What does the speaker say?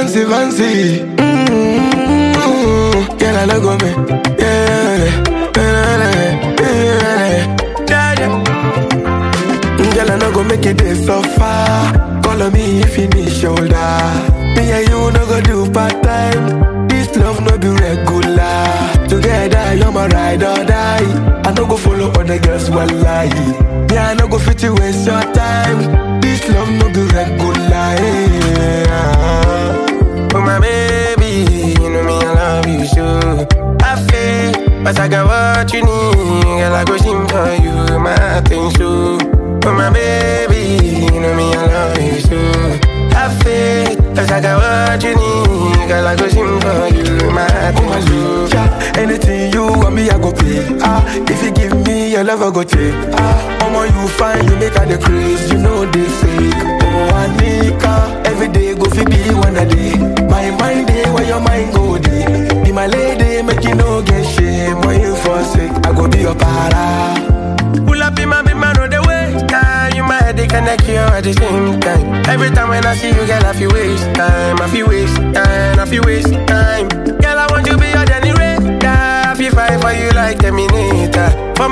fancy, fancy. Mm-hmm. Girl, I love me. Yeah, yeah, yeah, yeah. Girl, I no go make it this so far. Call on me if you need shoulder. Me and you no go do part time. This love no be regular. Together, you're my ride or die. I no go follow other girls while lie. Me, I no go fit you waste your time. This love no be regular. Yeah. Oh my baby, you know me, I love you so. I feel, but I got what you need. Girl, I go sing for you, my thing so. Oh my baby, you know me, I love you so. I feel, cause I got what you need. Girl, I go sing for you, my thing so. Yeah, anything you want me, I go pay. Ah, if you give me your love, I go take. Ah, Omo, you fine, you make her the craze, you know they fake. Oh, Anika, every day go fi be one a day. My mind day, where your mind go day. Be my lady, make you no get shame. When you forsake, I go be your para. Pull up in my big man on the way. Time you my headache connect you at the same time. Every time when I see you, girl, I feel waste time. I feel waste time. I feel waste time. Girl, I want you be your Danny Ray. I feel fight for you like Terminator. For